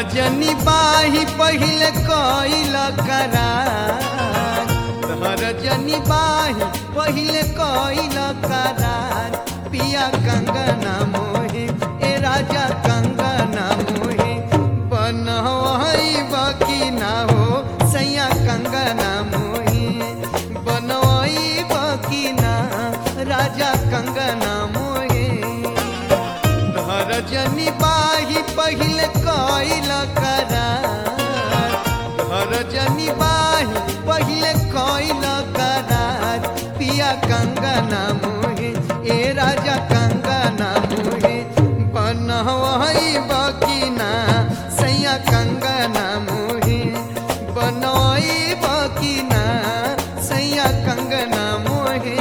जनी बाही पहिले कइल करार तहर जनी बाही पहिले कइल करार पिया कंगना मोहे ए राजा कंगना मोहे बनवई बकी ना हो सैया कंगना मोहे बनवई बकी ना राजा कंगना मोहे धर जनी बाही पहिले कइल करार धर जनी बाही पहिले कइल करार पिया कंगना मोहे ए राजा कंगना मोहे बनवई बकीना सैया कंगना मोहे बनवई बकीना सैया कंगना मोहे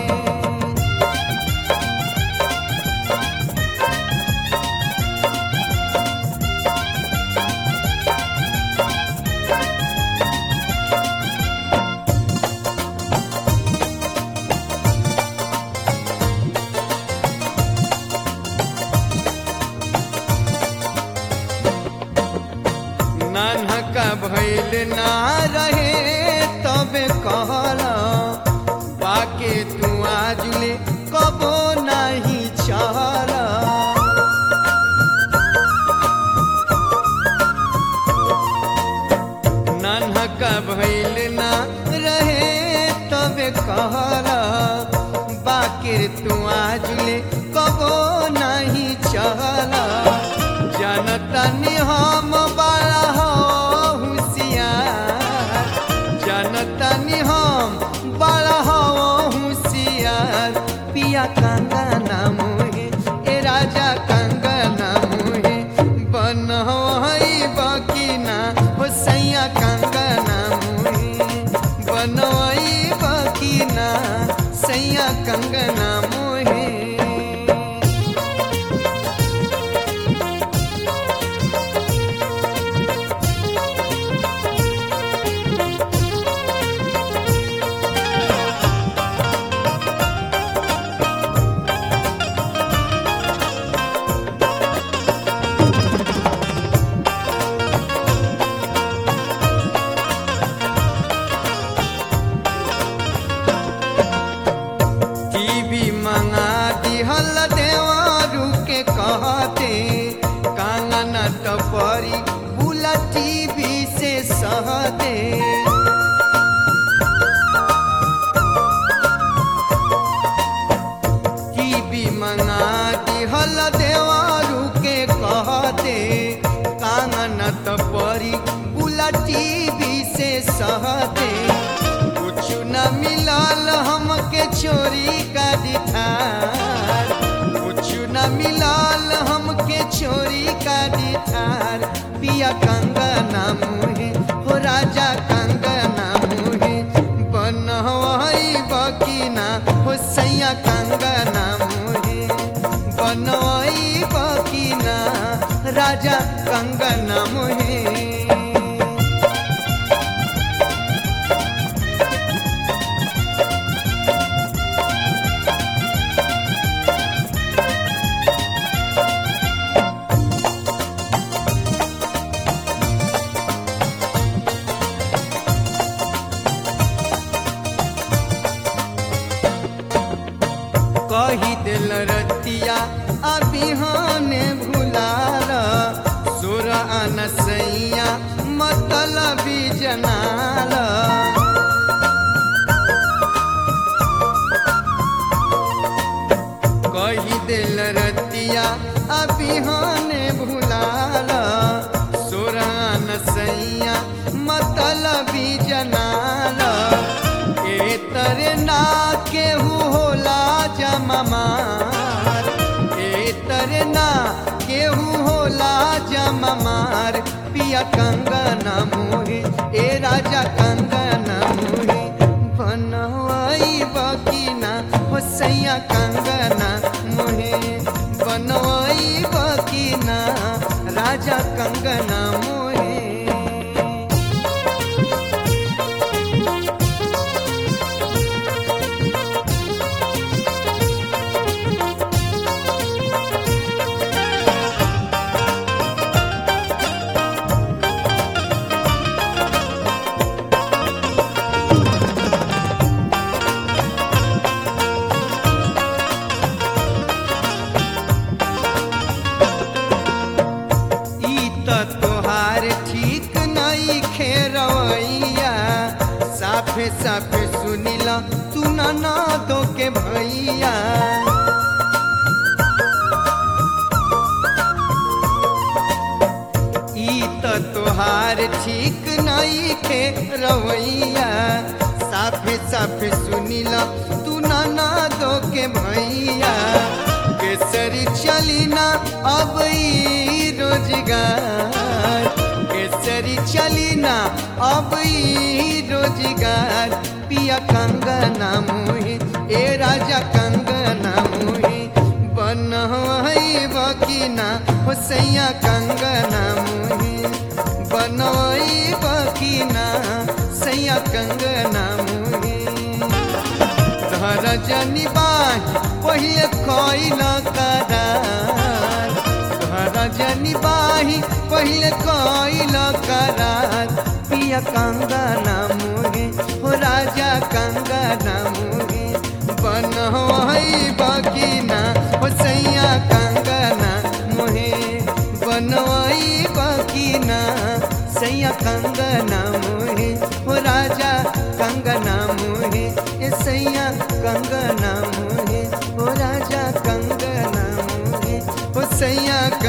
नानका भैल ना रहे तबे कहला बाके तू आजले कबो नहीं चला नानका भैल ना रहे तबे कहला बाके तू आजले कबो नहीं चला जनता ने हम बड़ा हो होशियार जनता ने हम बड़ा हो होशियार पिया कंगना मोहे ए राजा कंगना मोहे बनवई बकीना हो सैया कंगना मोहे बनवई बकीना सैया कंगना मोहे टीवी मंगा दिहल देवारू के कहते कांगना टपरी बुला टीवी से सहते टीवी मंगा दिहल देवारू के कहते कांगना टपरी बुला टीवी से सहते कुछ न मिलल हमके चोरी का दिठार कुछ न मिलल हमके चोरी का दिठार पिया कंगना मुहे हो राजा कंगना मुहे बनवई बकीना हो सैया कंगना मुहे बनवई बकीना राजा कंगना मुहे कही दिल रतिया अभिहाने भुलाल सुर अनसैया मतलबी जनाल कही दिल रतिया अभिहाने भुलाल सुर अनसैया मतलबी जनाल ए तरे ना केहू होला जममार ए तरे ना केहू होला जममार पिया कंगना मोहे ए राजा कंगना मोहे बनवाई बकीना हो सैया कंगना मोहे बनवाई बकीना राजा कंगना मोहे साफे साफे सुनिला तू ना दो के भैया ई त तोहार ठीक नहीं खे रवैया साफे साफे सुनिला तू ना दो के भैया केसरी चली ना अब ई रोजगार केसरी चली ना अब ई रोजगार पिया कंगना मुही ए राजा कंगना मुही बन बकीना हो सैया कंगना मुही बनवई बकीना सैया कंगना मुही धर जनी बाही पहिले कइल करार धर जनी बाही पहिले कइल करार पिया कंगना मुही हो राजा कंगना मुही बनवई बकीना हो सैया कंगना मुहे बनवई बकीना सैया कंगना मुहे हो राजा कंगना मुहे ए सैया कंगना मुहे हो राजा कंगना मुहे हो सैया